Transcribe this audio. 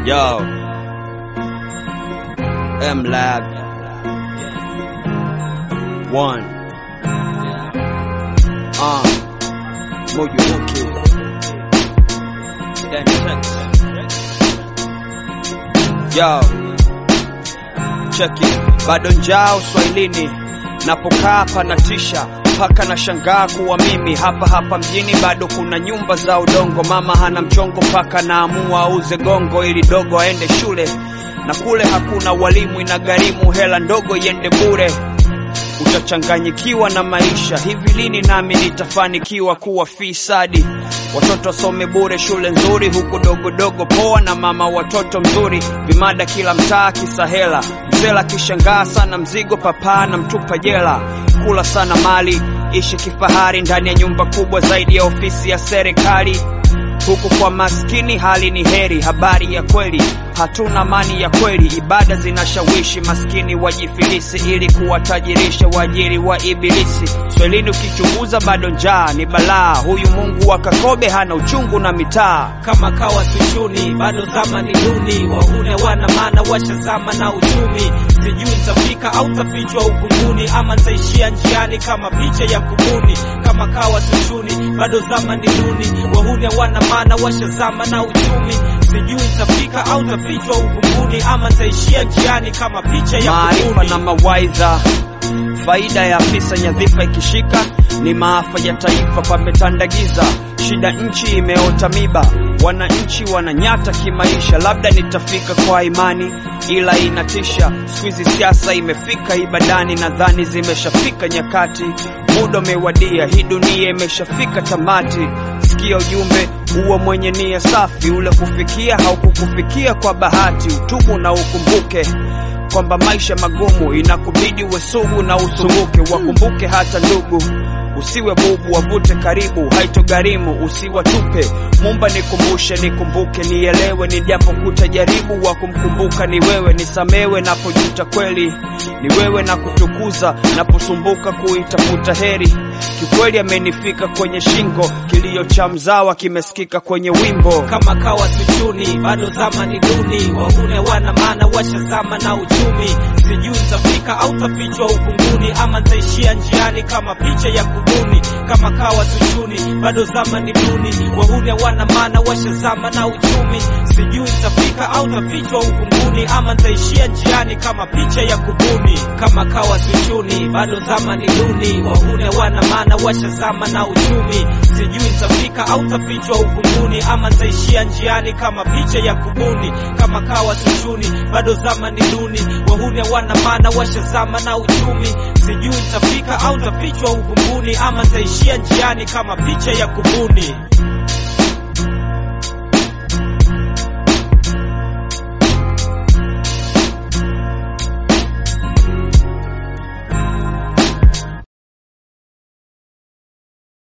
Yo. M Lab. One. Uh. Moyuki. Then Yo. Cheki. Bado njaa uswahilini. Napokaa panatisha mpaka na shangaa kuwa mimi hapa hapa mjini bado kuna nyumba za udongo. Mama hana mchongo mpaka naamua auze gongo ili dogo aende shule, na kule hakuna walimu, inagharimu hela ndogo iende bure. Utachanganyikiwa na maisha, hivi lini nami nitafanikiwa kuwa fisadi? Watoto wasome bure shule nzuri, huku dogodogo poa na mama watoto mzuri, vimada kila mtaa kisa hela. Mzela kishangaa sana mzigo, papaa na mtupa jela. Kula sana mali, ishi kifahari ndani ya nyumba kubwa zaidi ya ofisi ya serikali. Huku kwa maskini hali ni heri, habari ya kweli hatuna amani ya kweli. Ibada zinashawishi maskini wajifilisi ili kuwatajirisha waajiri wa ibilisi. Swelini ukichunguza bado njaa ni balaa. Huyu Mungu wa Kakobe hana uchungu na mitaa. kama kawa sichuni bado zama ni duni wahune wana maana washazama na uchumi sijui nitafika au tafichwa uvunguni ama nitaishia njiani kama picha ya kubuni kama kawa sichuni bado zama ni duni wahune wana maana washazama na uchumi sijui nitafika au tafichwa uvunguni ama nitaishia njiani kama picha ya Maarifa kubuni na mawaidha, faida ya afisa nyadhifa ikishika ni maafa ya taifa, pametandagiza shida, nchi imeota miba, wananchi wananyata kimaisha. Labda nitafika kwa imani, ila inatisha. Siku hizi siasa imefika ibadani, nadhani zimeshafika nyakati, muda umewadia, hii dunia imeshafika tamati. Sikia ujumbe huo mwenye nia safi, ule kufikia haukukufikia kwa bahati, utubu na ukumbuke kwamba maisha magumu inakubidi uwe sugu na usumbuke. Wakumbuke hata ndugu, usiwe bubu, wavute karibu, haitogharimu, usiwatupe. Mumba nikumbushe, nikumbuke, nielewe, ni japo kutajaribu wa kumkumbuka ni wewe, nisamewe napojuta kweli, ni wewe na kutukuza naposumbuka kuitafuta heri. Kikweli amenifika kwenye shingo, kilio cha mzawa kimesikika kwenye wimbo. kama kawa sichuni bado zama ni duni wahune wana maana washazama na uchumi sijui nitafika au tafichwa uvunguni ama nitaishia njiani kama picha ya kubuni kama kawa sichuni bado zama ni duni wahune wana maana washazama na uchumi sijui nitafika au tafichwa uvunguni ama nitaishia njiani kama picha ya kubuni kama kawa sichuni bado zama ni duni wahune wana maana washazama na uchumi sijui nitafika au tafichwa uvunguni ama nitaishia njiani kama picha ya kubuni kama kawa sichuni bado zama ni duni wahune wana maana washazama na uchumi sijui nitafika au tafichwa uvunguni ama nitaishia njiani kama picha ya kubuni